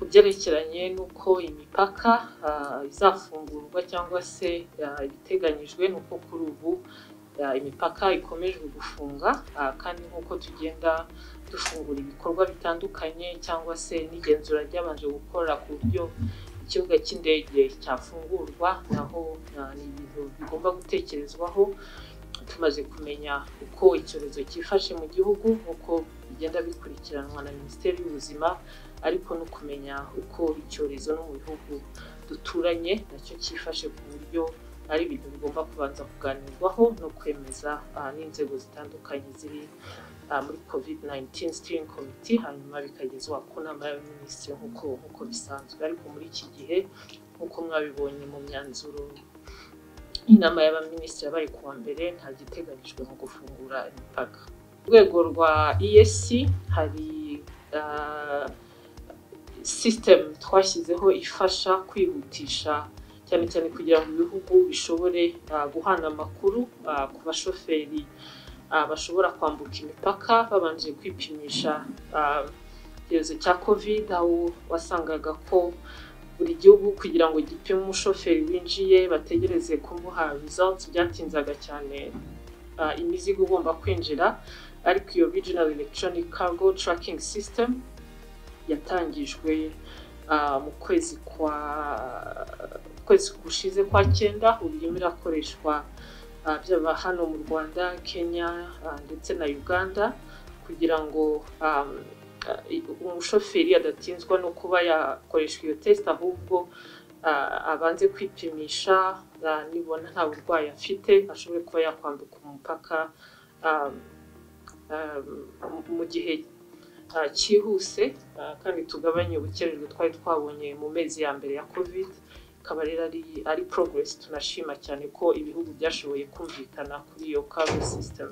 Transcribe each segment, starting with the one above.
byerekeranye n'uko imipaka izafungurwa cyangwa se ibiteganyijwe ni uko kuri ubu imipaka ikomejwe gufunga kandi nk'uko tugenda dufungura ibikorwa bitandukanye cyangwa se n'igenzura ryabanje gukora ku buryo ikibuga cy'indege cyafungurwa naho ni ibintu bigomba gutekerezwaho tumaze kumenya uko icyorezo cyifashe mu gihugu nk'uko bigenda bikurikiranwa na minisiteri y'ubuzima ariko no kumenya uko icyorezo no mu bihugu duturanye nacyo cyifashe ku buryo ari ibintu bigomba kubanza kuganirwaho no kwemeza n'inzego zitandukanye ziri muri covid 19 steering committee hanyuma bikagezwa ku nama y'abaminisitiri nk'uko nk'uko bisanzwe ariko muri iki gihe nk'uko mwabibonye mu myanzuro inama y'abaminisitiri yabaye ku wa mbere nta giteganyijwe mu gufungura imipaka ku rwego rwa esc hari system twashyizeho ifasha kwihutisha cyane cyane kugira ngo ibihugu bishobore guhana amakuru ku bashoferi bashobora kwambuka imipaka babanje kwipimisha icyorezo cya covid aho wasangaga ko buri gihugu kugira ngo gipime umushoferi winjiye bategereze kumuha results byatinzaga cyane imizigo igomba kwinjira ariko iyo regional electronic cargo tracking system yatangijwe mu kwezi kwa kwezi gushize kwa cyenda ururimi irakoreshwa byaba hano mu rwanda kenya ndetse na uganda kugira ngo umushoferi adatinzwa no kuba yakoreshwa iyo tesite ahubwo abanze kwipimisha nibona nta burwayi afite ashobore kuba yakwambuka umupaka mu gihe cyihuse kandi tugabanye ubukererwe twari twabonye mu mezi ya mbere ya covid ikaba rero ari ari progress tunashima cyane ko ibihugu byashoboye kumvikana kuri iyo cargo system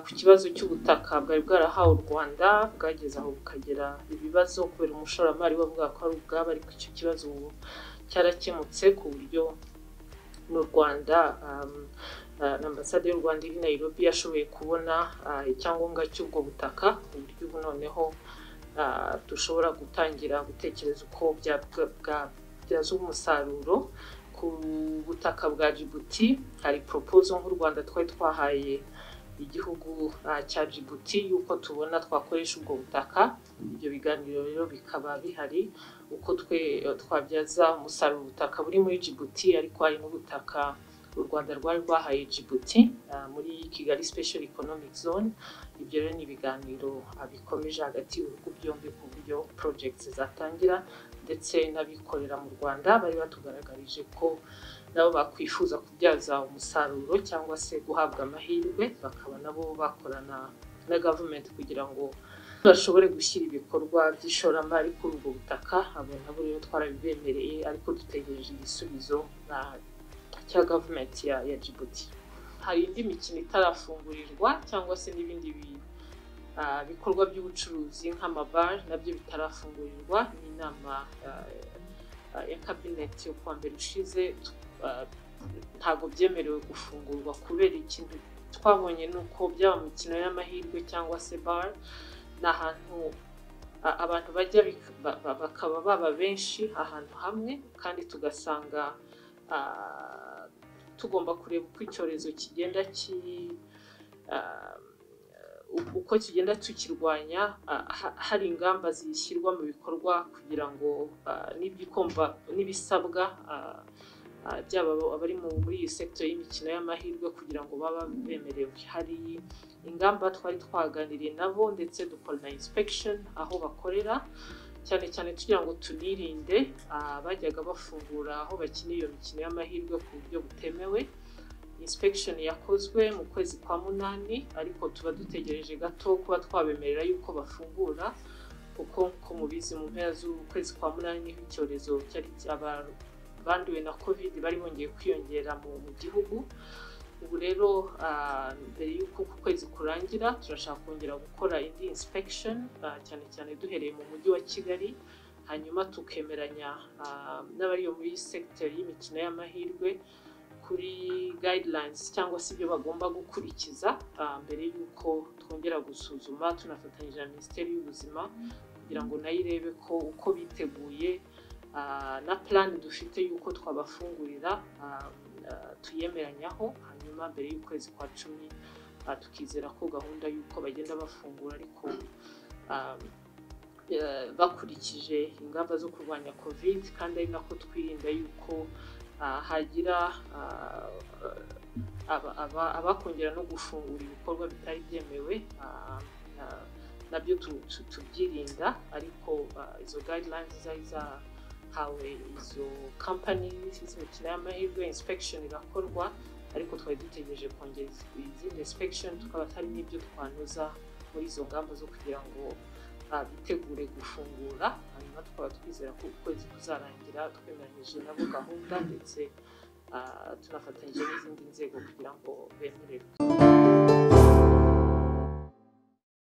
ku kibazo cy'ubutaka bwari bwarahawe u rwanda bwageze aho bukagera ibibazo kubera umushoramari bavuga ko ari ubwabo ariko icyo kibazo ubu cyarakemutse ku buryo mu rwanda na ambasade y'u rwanda iri nairobi yashoboye kubona icyangombwa cy'ubwo butaka ku buryo ubu noneho dushobora gutangira gutekereza uko bwa kubyaza umusaruro ku butaka bwa Djibouti hari proposal nk'u Rwanda twari twahaye igihugu cya Djibouti yuko tubona twakoresha ubwo butaka ibyo biganiro rero bikaba bihari uko twe twabyaza umusaruro ubutaka buri muri Djibouti ariko hari n'ubutaka u Rwanda rwari rwahaye Djibouti muri Kigali Special Economic Zone ibyo rero ni ibiganiro bikomeje hagati y'ibihugu byombi ku buryo projects zatangira ndetse n'abikorera mu rwanda bari batugaragarije ko nabo bakwifuza kubyaza umusaruro cyangwa se guhabwa amahirwe bakaba nabo bakorana na gavumenti kugira ngo bashobore gushyira ibikorwa by'ishoramari kuri ubwo butaka abo nabo rero twarabibemereye ariko dutegereje igisubizo cya gavumenti ya, ya Djibouti hari indi mikino itarafungurirwa cyangwa se n'ibindi bintu ibikorwa by'ubucuruzi nk'amabare nabyo bitarafungurirwa n'inama ya kabineti yo kuwa mbere ushize ntabwo byemerewe gufungurwa kubera ikintu twabonye ni uko byaba imikino y'amahirwe cyangwa se bare ni ahantu abantu bajya bakaba baba benshi ahantu hamwe kandi tugasanga tugomba kureba uko icyorezo kigenda kiri uko tugenda tukirwanya hari ingamba zishyirwa mu bikorwa kugira ngo n'ibisabwa byaba abari muri iyi sekitoro y'imikino y'amahirwe kugira ngo baba bemerewe hari ingamba twari twaganiriye nabo ndetse dukora na insipegisheni aho bakorera cyane cyane tugira ngo tunirinde bajyaga bafungura aho bakina iyo mikino y'amahirwe ku buryo butemewe inspection yakozwe mu kwezi kwa munani ariko tuba dutegereje gato kuba twabemerera yuko bafungura kuko nko mubizi mu mpera z'ukwezi kwa munani niho icyorezo cyari abanduwe na covid bari bongeye kwiyongera mu gihugu ubu rero mbere y'uko uku kwezi kurangira turashaka kongera gukora indi inspection cyane cyane duhereye mu mujyi wa kigali hanyuma tukemeranya n'abari muri sekiteri y'imikino y'amahirwe kuri guidelines cyangwa se ibyo bagomba gukurikiza mbere y'uko twongera gusuzuma tunafatanyije na minisiteri y'ubuzima kugira ngo nayo irebe ko uko biteguye ah, na purani dufite y'uko twabafungurira ah, ah, tuyemeranyaho hanyuma mbere y'ukwezi kwa cumi ah, tukizera ko gahunda y'uko bagenda bafungura ariko ah, eh, bakurikije ingamba zo kurwanya covid kandi ari nako twirinda y'uko ah, hagira ah, aba- aba- abakongera no gufungura ibikorwa bitari byemewe ah, ah, nabyo tu- tu- tubyirinda ariko ah, izo guidelines zari zahawe izo company z'imikino y'amahirwe inspection irakorwa ariko twari dutegereje kongera iz- izindi inspection tukaba hari n'ibyo twanoza muri izo ngamba zo kugira ngo ah, bitegure gufungura hanyuma tukaba twizera ko ukwezi kuzarangira twemeranyije nabo gahunda ndetse ah, tunafatanyije n'izindi nzego kugira ngo bemererwe